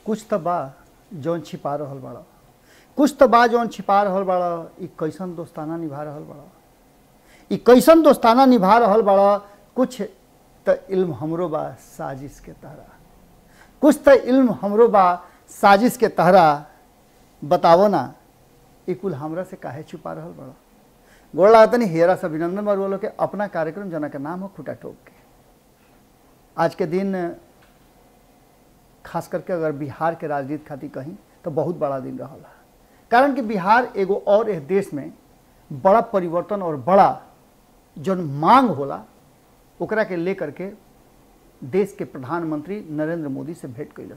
कुछ तो बा जौन छिपा रहल बाड़ा कुछ तो बा जौन छिपा रहल बाड़ा ई कैसन दोस्ताना निभा रहल बाड़ा ई कैसन दोस्ताना निभा रहल बाड़ा कुछ तो इल्म हमरो बा साजिश के तहरा कुछ तो इल्म हमरो बा साजिश के तहरा बतावो ना ई कुल हमरा से काहे छुपा रहल बाड़ा गोड़ लागत नहीं हेरा से अभिनंदन बारू के अपना कार्यक्रम जना के नाम हो खुटा टोक के आज के दिन खास करके अगर बिहार के राजनीति खातिर कहीं तो बहुत बड़ा दिन रहा कारण कि बिहार एगो और इस देश में बड़ा परिवर्तन और बड़ा जौन मांग होला ओकरा के लेकर के देश के प्रधानमंत्री नरेंद्र मोदी से भेंट कैल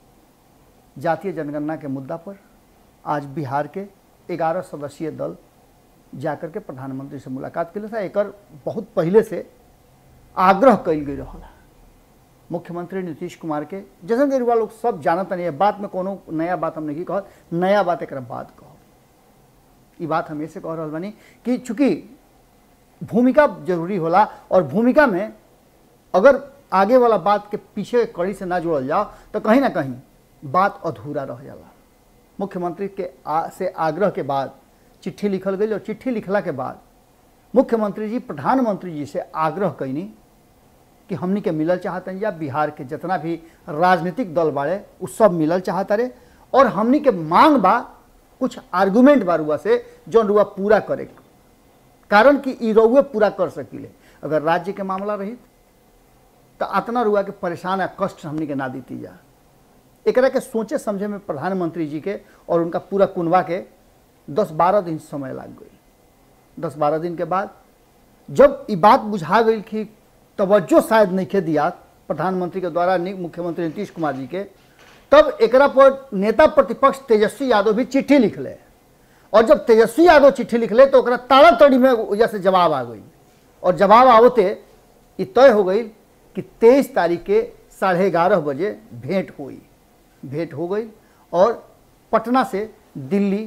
जातीय जनगणना के मुद्दा पर आज बिहार के ग्यारह सदस्यीय दल जाकर के प्रधानमंत्री से मुलाकात कैल एक बहुत पहले से आग्रह कैल गई रहा मुख्यमंत्री नीतीश कुमार के जैसे गरीबा लोग सब जानत नहीं है बात में कोनो नया बात हम नहीं कहत नया बात एक बात कहो ये बात हम ऐसे कह रहा बानी कि चूंकि भूमिका जरूरी होला और भूमिका में अगर आगे वाला बात के पीछे कड़ी से ना जोड़ल जाओ तो कहीं ना कहीं बात अधूरा रह जाला मुख्यमंत्री के आ, से आग्रह के बाद चिट्ठी लिखल गई और चिट्ठी लिखला के बाद मुख्यमंत्री जी प्रधानमंत्री जी से आग्रह कैनी कि हमनी के मिलल चाहतन या बिहार के जितना भी राजनीतिक दल बाड़े उ सब मिलल चाहता रे और हमनी के मांग बा कुछ आर्गुमेंट बा रुआ से जो रुआ पूरा करे कारण कि ई रउए पूरा कर सकीले अगर राज्य के मामला रही तो अतना रुआ के परेशान या कष्ट हमनी के ना दीती जा एकरा के सोचे समझे में प्रधानमंत्री जी के और उनका पूरा कुनबा के दस बारह दिन समय लग गई दस बारह दिन के बाद जब ये बात बुझा गई कि तवज्जो शायद नहीं खे दिया प्रधानमंत्री के द्वारा मुख्यमंत्री नीतीश कुमार जी के तब एकरा पर नेता प्रतिपक्ष तेजस्वी यादव भी चिट्ठी लिखले और जब तेजस्वी यादव चिट्ठी लिखले तो ओकरा ताड़ातड़ी में वजह से जवाब आ गई और जवाब आवते ये तय हो गई कि तेईस तारीख के साढ़े ग्यारह बजे भेंट हुई भेंट हो गई और पटना से दिल्ली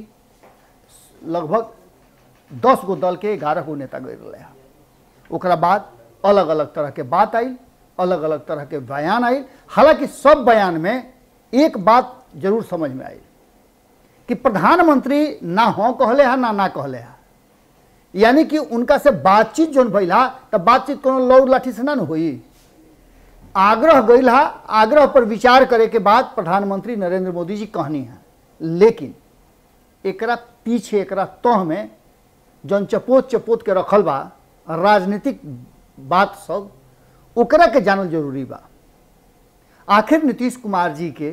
लगभग दस गो दल के ग्यारह गो नेता गए रहे ओकरा बाद अलग अलग तरह के बात आई अलग अलग तरह के बयान आई हालांकि सब बयान में एक बात जरूर समझ में आई कि प्रधानमंत्री ना हो कहले है ना ना कहले है यानी कि उनका से बातचीत जो भैल हा तो बातचीत कोनो लौड़ लाठी से ना न हुई आग्रह गई हा आग्रह पर विचार करे के बाद प्रधानमंत्री नरेंद्र मोदी जी कहनी है लेकिन एकरा पीछे एकरा तह में जौन चपोत चपोत के रखल बा राजनीतिक बात सब ओकरा के जानल जरूरी बा आखिर नीतीश कुमार जी के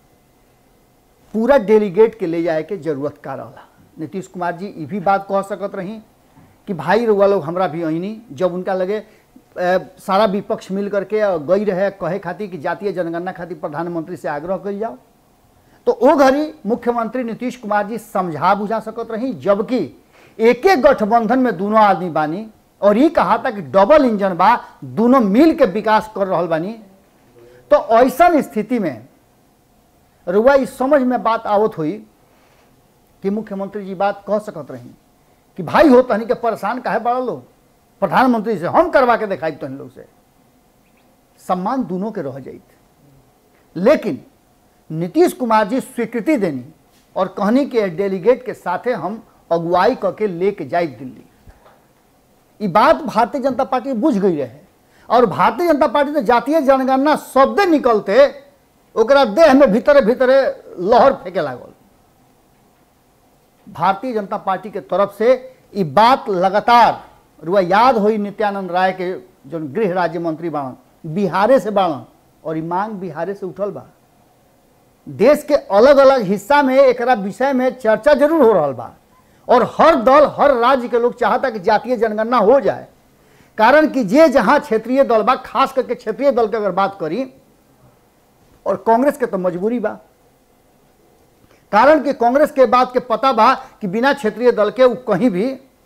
पूरा डेलीगेट के ले जाए के जरूरत का रहा नीतीश कुमार जी ये भी बात कह सकत रही कि भाई रुआ लोग हमरा भी अहिनी जब उनका लगे ए, सारा विपक्ष मिल करके गई रहे कहे खातिर कि जातीय जनगणना खातिर प्रधानमंत्री से आग्रह कल जाओ तो वो घड़ी मुख्यमंत्री नीतीश कुमार जी समझा बुझा सकत रही जबकि एक एक गठबंधन में दोनों आदमी बानी और ये कहा था कि डबल इंजन बा दोनों मिल के विकास कर रहा बानी तो ऐसा स्थिति में रुआ इस समझ में बात आवत हुई कि मुख्यमंत्री जी बात कह सकत रही कि भाई हो तहनी के परेशान काहे बड़ा लोग प्रधानमंत्री से हम करवा के दिखाई तहन लोग से सम्मान दोनों के रह जाइत लेकिन नीतीश कुमार जी स्वीकृति देनी और कहनी के डेलीगेट के साथे हम अगुवाई करके लेके जाए दिल्ली ये बात भारतीय जनता पार्टी बुझ गई रहे और भारतीय जनता पार्टी से जातीय जनगणना शब्द निकलते ओकरा देह में भीतरे भीतरे लहर फेंके लागल भारतीय जनता पार्टी के तरफ से ये बात लगातार रुआ याद हुई नित्यानंद राय के जो गृह राज्य मंत्री बाणन बिहारे से बाणन और ये मांग बिहारे से उठल बा देश के अलग अलग हिस्सा में एक विषय में चर्चा जरूर हो रहा बा और हर दल हर राज्य के लोग चाहता कि जातीय जनगणना हो जाए कारण कि जे जहां क्षेत्रीय दल बा खास करके क्षेत्रीय दल की अगर बात करी और कांग्रेस के तो मजबूरी बा कारण कि कांग्रेस के बात के पता बा कि बिना क्षेत्रीय दल के वो कहीं भी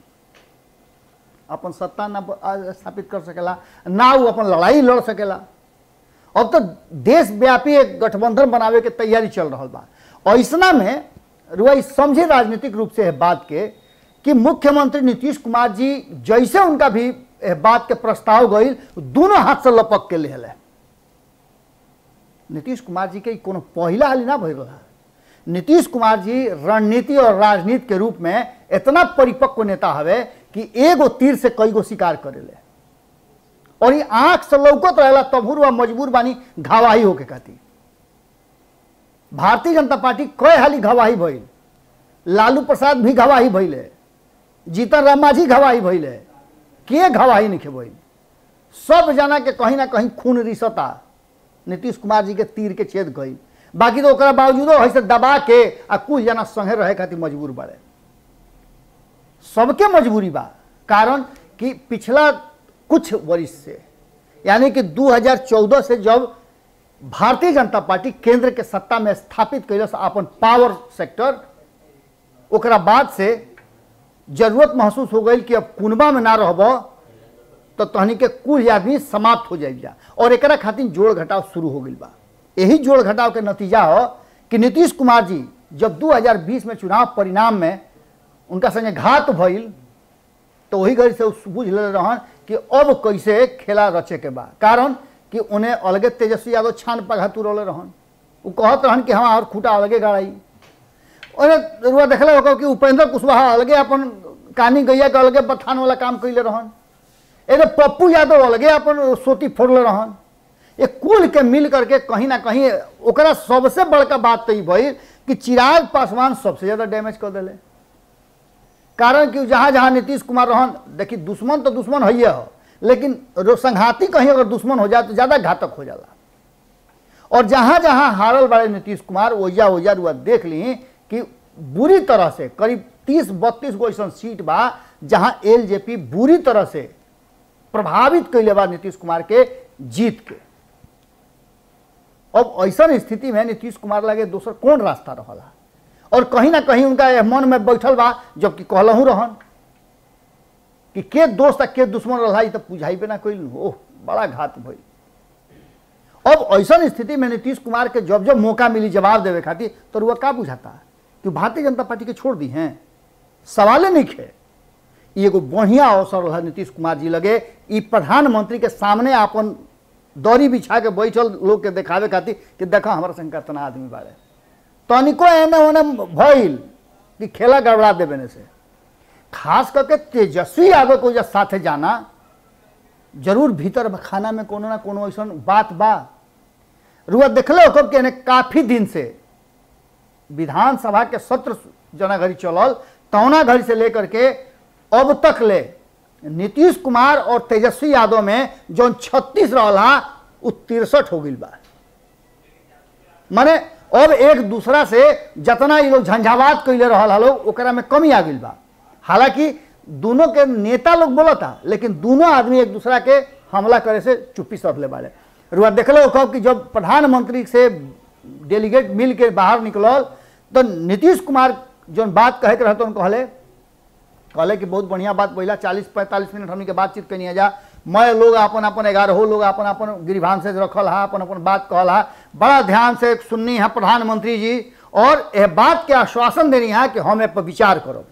अपन सत्ता ना स्थापित कर सकेला ना वो अपन लड़ाई लड़ सकेला अब तो देशव्यापी एक गठबंधन बनावे के तैयारी चल रहा बा ऐसा में रुआ समझे राजनीतिक रूप से है बात के कि मुख्यमंत्री नीतीश कुमार जी जैसे उनका भी बात के प्रस्ताव गई दोनों हाथ से लपक के ले नीतीश कुमार जी के ई कोनो पहिला हाली ना भइल रहा नीतीश कुमार जी रणनीति और राजनीति के रूप में इतना परिपक्व नेता हवे कि एगो तीर से कई गो शिकार करेले और ये आंख से लौकत रहेला तभुर व मजबूर बानी घावाही होके खातिर भारतीय जनता पार्टी कई हाली घवाही भइल लालू प्रसाद भी घवाही भइले जीतन राम मांझी घवाही भइले के घवाही नहीं भइल सब जना के कहीं ना कहीं खून रिसता नीतीश कुमार जी के तीर के छेद गई बाकी तो ओकरा बावजूदो ऐसे दबा के आ कुछ जना संगे रहे खातिर मजबूर बाड़े सबके मजबूरी बा कारण कि पिछला कुछ वर्ष से यानी कि 2014 से जब भारतीय जनता पार्टी केंद्र के सत्ता में स्थापित कैलस अपन पावर सेक्टर ओकरा बाद से जरूरत महसूस हो गई कि अब कुनबा में ना रहब तो तहनी के कुल आदमी समाप्त हो जाइल जा और एकरा खातिर जोड़ घटाव शुरू हो गई बा यही जोड़ घटाव के नतीजा हो कि नीतीश कुमार जी जब 2020 में चुनाव परिणाम में उनका संगे घात भइल तो वही घड़ी से उ बुझ ले रहन कि अब कैसे खेला रचे के बा कारण कि उन्हें अलगे तेजस्वी यादव छान पघा तुरौले रहन उ कहत रहन कि हम और खूटा अलगे गाड़ाई ओने रुआ देखले होकर कि उपेंद्र कुशवाहा अलगे अपन कानी गैया के अलगे बथान वाला काम कैले रहन एने पप्पू यादव अलगे अपन सोती फोड़ले रहन ये कुल के मिल करके कहीं ना कहीं ओकरा सबसे बड़का बात तो ई भइल कि चिराग पासवान सबसे ज्यादा डैमेज कर दिले कारण कि जहाँ जहाँ नीतीश कुमार रहन देखी दुश्मन तो दुश्मन है हो लेकिन रो संघाती कहीं अगर दुश्मन हो जाए तो ज़्यादा घातक हो जाला और जहाँ जहाँ हारल बाड़े नीतीश कुमार ओजा ओजा रुआ देख ली कि बुरी तरह से करीब तीस बत्तीस गो ऐसा सीट बा जहाँ एलजेपी बुरी तरह से प्रभावित कैले बा नीतीश कुमार के जीत के अब ऐसा स्थिति में नीतीश कुमार लगे दोसर कौन रास्ता रहला और कहीं ना कहीं उनका यह मन में बैठल बा जबकि कहलहू रहन कि के दोस्त आ के दुश्मन रहा तो बुझाई पे ना कोई ओह बड़ा घात भइल अब ऐसा स्थिति में नीतीश कुमार के जब जब मौका मिली जवाब देवे खातिर तो रुआ का बुझाता कि भारतीय जनता पार्टी के छोड़ दी हैं सवाले नहीं खे ई एगो बढ़िया अवसर रहा नीतीश कुमार जी लगे ई प्रधानमंत्री के सामने अपन दौरी बिछा के बैठल लोग के देखावे खातिर कि देखा हमारा संग कितना आदमी बाड़े तनिको एने ओने भइल कि खेला गड़बड़ा देवे से खास करके तेजस्वी यादव को जब साथे जाना जरूर भीतर खाना में कोनो ना कोनो ऐसा बात बा रुआ देखले हो कि एने काफी दिन से विधानसभा के सत्र जना घड़ी चलल तौना घड़ी से लेकर के अब तक ले नीतीश कुमार और तेजस्वी यादव में जौन छत्तीस रहा उ तिरसठ हो गई बा माने अब एक दूसरा से जतना ये लोग झंझावात कैले रहा लोग ओकरा में कमी आ गई बा हालांकि दोनों के नेता लोग बोलता लेकिन दोनों आदमी एक दूसरा के हमला करे से चुप्पी सध ले बाड़े रुआ देखले हो कब कि जब प्रधानमंत्री से डेलीगेट मिल के बाहर निकलल तो नीतीश कुमार जौन बात कहे के रहते उनको कहले कहले कि बहुत बढ़िया बात पहिला चालीस पैंतालीस मिनट हमनी के बातचीत कनी जा मैं लोग अपन अपन ग्यारह लोग अपन अपन गिरिभान से रखल हा अपन अपन बात कहल हा बड़ा ध्यान से सुननी है प्रधानमंत्री जी और यह बात के आश्वासन देनी है कि हम ए पर विचार करब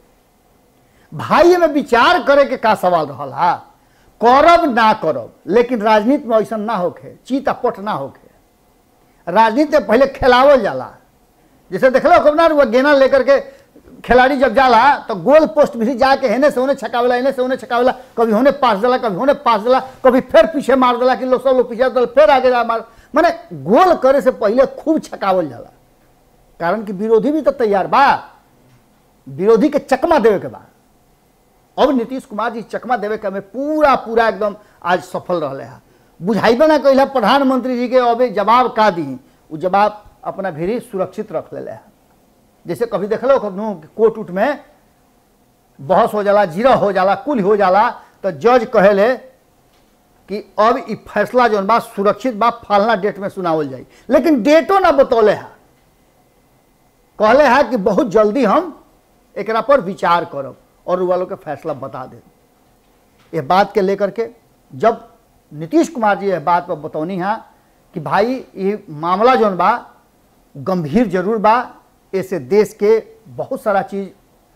भाई में विचार करे के का सवाल रहल हा करब ना करब लेकिन राजनीति में ऐसा ना होखे चीत आ पट ना होखे राजनीति में पहले खेलावल जाला जैसे देखलो कब ना वो गेना लेकर के खिलाड़ी जब जाला तो गोल पोस्ट भी जाके हेने से होने छकावेला हेने से होने छकावेला कभी होने पास दिला कभी होने पास दिला कभी फिर पीछे मार दिला कि लोग सब लोग पीछे दिला फिर आगे जा मार माने गोल करे से पहले खूब छकावल जाला कारण कि विरोधी भी तो तैयार बा विरोधी के चकमा देवे के बा अब नीतीश कुमार जी चकमा देवे के में पूरा पूरा एकदम आज सफल रहे है बुझाइबे ना कैला प्रधानमंत्री जी के अबे जवाब का दी वो जवाब अपना भीरी सुरक्षित रख ले है जैसे कभी देख लो कभी कोर्ट उट में बहस हो जाला जीरा हो जाला कुल हो जाला तो जज कहेले कि अब ई फैसला जौन बा सुरक्षित बा फालना डेट में सुनावल जाई लेकिन डेटो ना बतौले है कहले है कि बहुत जल्दी हम एकरा पर विचार करब और उ वालों के फैसला बता दे ये बात के लेकर के जब नीतीश कुमार जी यह बात पर बतौनी है कि भाई ये मामला जौन बा गंभीर जरूर बा ऐसे देश के बहुत सारा चीज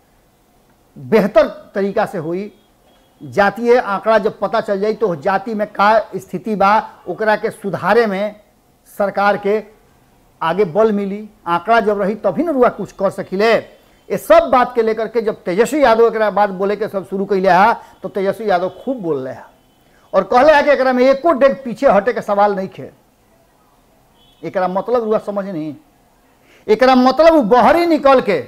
बेहतर तरीका से हुई जातीय आंकड़ा जब पता चल जाई तो जाति में का स्थिति बा ओकरा के सुधारे में सरकार के आगे बल मिली आंकड़ा जब रही तभी न रुआ कुछ कर सकिले ये सब बात के लेकर के जब तेजस्वी यादव एक बात बोले के सब शुरू कैले है तो तेजस्वी यादव खूब बोल रहे हैं और कहले है कि एकरा में एको डेग पीछे हटे के सवाल नहीं खे एकरा मतलब रुआ समझ नहीं एकरा मतलब उ बहरी निकल के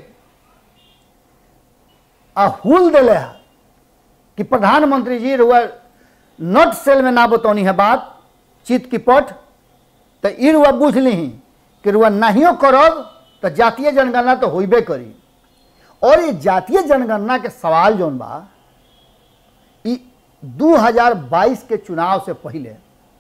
आ हुल दिले है कि प्रधानमंत्री जी रुआ नट सेल में ना बतौनी है बात चित की पट तो ई रुआ बुझ ली कि रुआ नहियो करब तो जातीय जनगणना तो होबे करी और ये जातीय जनगणना के सवाल जौन बा ई 2022 के चुनाव से पहले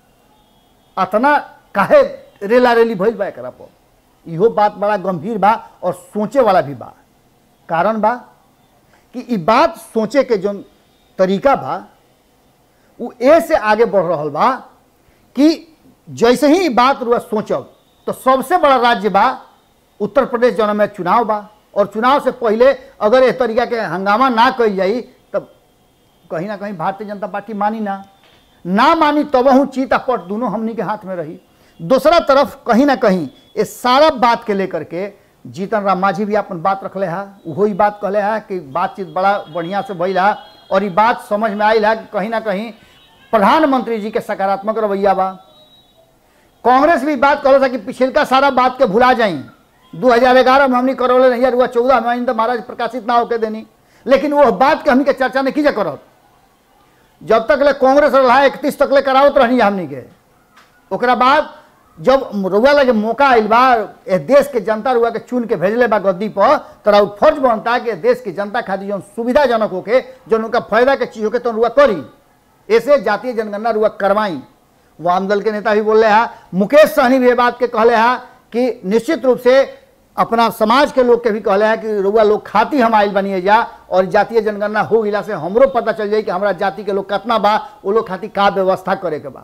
अतना काहे रेला रेली भइल बा एकरा पर इहो बात बड़ा गंभीर बा और सोचे वाला भी बा कारण बा कि ई बात सोचे के जौन तरीका बा वो ए से आगे बढ़ रहा बा कि जैसे ही ई बात रुआ सोचब तो सबसे बड़ा राज्य बा उत्तर प्रदेश जौन में चुनाव बा और चुनाव से पहले अगर इस तरीका के हंगामा ना कल जाई तब कहीं ना कहीं भारतीय जनता पार्टी मानी ना ना मानी तब हूँ चीत आ पट दोनों हमनी के हाथ में रही दूसरा तरफ कहीं ना कहीं ये सारा बात के लेकर के जीतन राम मांझी भी अपन बात रखले है वही ही बात कहले है कि बातचीत बड़ा बढ़िया से भइल है और ये बात समझ में आयल है कि कहीं ना कहीं प्रधानमंत्री जी के सकारात्मक रवैया बा कांग्रेस भी बात कहल था कि पिछलका सारा बात के भुला जाई 2011 में हमनी करौले नहीं हुआ चौदह में तो महाराज प्रकाशित ना होके देनी लेकिन वो बात के हमनी के चर्चा नहीं कीजे करत जब तक ले कांग्रेस रहा इकतीस तक ले करावत रहनी हमनी के ओकरा बाद जब रुआ लगे मौका आयल बा ए देश के जनता रुआ के चुन के भेजले बा गद्दी पर तोरा फर्ज बनता कि देश की जनता खातिर जौन सुविधाजनक होके जौन उनका फायदा के चीज होके तो रुआ करी ऐसे जातीय जनगणना रुआ करवाई वाम दल के नेता भी बोल रहे हैं मुकेश सहनी भी ये बात के कहले हैं कि निश्चित रूप से अपना समाज के लोग के भी कहले हैं कि रुआ लोग खाती हम आयल बनिए जा और जातीय जनगणना हो गिला से हमरो पता चल जाए कि हमारा जाति के लोग कितना बा वो लोग खातिर का व्यवस्था करे के बा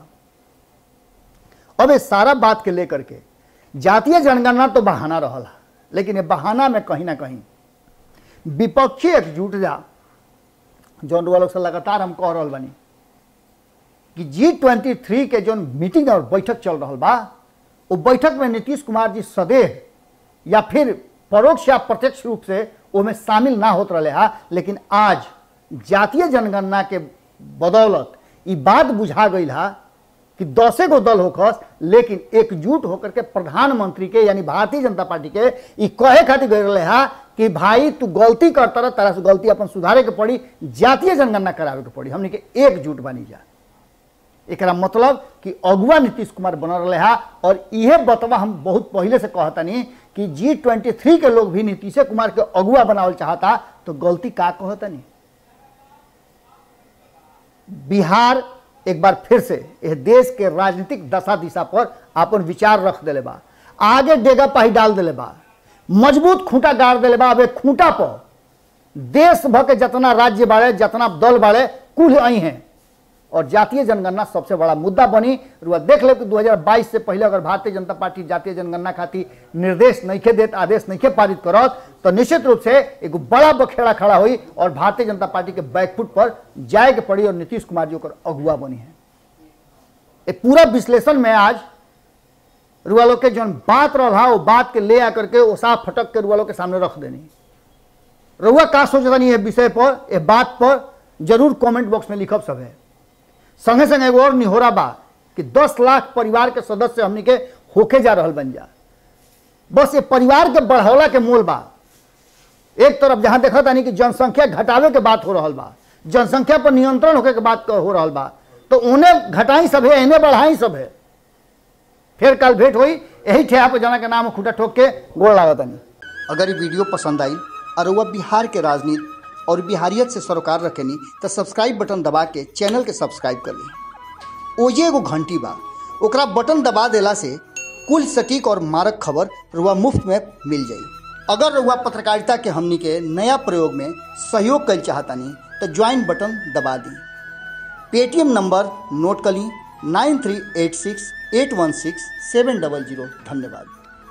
अब ये सारा बात के लेकर के जातीय जनगणना तो बहाना रहल है लेकिन ये बहाना में कहीं ना कहीं विपक्षी एकजुट जा जौन रुआ लोग से लगातार हम कह रहा बनी कि जी ट्वेंटी थ्री के जो मीटिंग और बैठक चल रहा बा वो बैठक में नीतीश कुमार जी सदैव या फिर परोक्ष या प्रत्यक्ष रूप से उसमें शामिल ना होत रहे हा लेकिन आज जातीय जनगणना के बदौलत ये बात बुझा गई हा कि दसे गो दल होकस लेकिन एकजुट होकर के प्रधानमंत्री के यानी भारतीय जनता पार्टी के ई कहे खातिर गए रहे हा कि भाई तू गलती करता रह तरह से गलती अपन सुधारे के पड़ी जातीय जनगणना करावे के पड़ी हमने के एकजुट बनी जा एकरा मतलब कि अगुआ नीतीश कुमार बनल रहे हा और इहे बतवा हम बहुत पहले से कहतनी कि जी ट्वेंटी थ्री के लोग भी नीतीश कुमार के अगुआ बनावल चाहता तो गलती का कहतनी बिहार एक बार फिर से यह देश के राजनीतिक दशा दिशा पर अपन विचार रख दिले बा आगे डेगा पाही डाल दिले बा मजबूत खूंटा गाड़ दिले बा अब एक खूंटा पर देश भर के जितना राज्य बाड़े जितना दल बाड़े कुल आई हैं और जातीय जनगणना सबसे बड़ा मुद्दा बनी रुआ देख ले कि 2022 से पहले अगर भारतीय जनता पार्टी जातीय जनगणना खातिर निर्देश नहीं के देत आदेश नहीं के पारित करत तो निश्चित रूप से एक बड़ा बखेड़ा खड़ा हुई और भारतीय जनता पार्टी के बैकफुट पर जाए के पड़ी और नीतीश कुमार जी ओकर अगुआ बनी है ये पूरा विश्लेषण में आज रुआ लोग के जौन बात रहा वो बात के ले आकर के ओसा फटक के रुआ लोग के सामने रख देनी रुआ का सोचतानी है विषय पर ये बात पर जरूर कमेंट बॉक्स में लिखब सब है संगे संगे एगो और निहोरा बा कि 10 लाख परिवार के सदस्य हमनी के होके जा रहल बन जा बस ये परिवार के बढ़ौला के मोल बा एक तरफ जहां देखा तानी कि जनसंख्या घटावे के बात हो रहल बा जनसंख्या पर नियंत्रण होके के बात हो रहल बा तो उन्हें घटाई सब है इन्हें बढ़ाई सब है फिर कल भेंट हुई यही ठेहा पर जना के नाम खूटा ठोक के गोड़ लागत तानी अगर ये वीडियो पसंद आई और वह बिहार के राजनीति और बिहारियत से सरोकार रखेनी तो सब्सक्राइब बटन दबा के चैनल के सब्सक्राइब कर ली ओजे एगो घंटी बा ओकरा बटन दबा देला से कुल सटीक और मारक खबर रुआ मुफ्त में मिल जाई अगर रुआ पत्रकारिता के हमनी के नया प्रयोग में सहयोग कर चाहतानी तो ज्वाइन बटन दबा दी पेटीएम नंबर नोट कर ली nine three eight six eight one six seven double zero धन्यवाद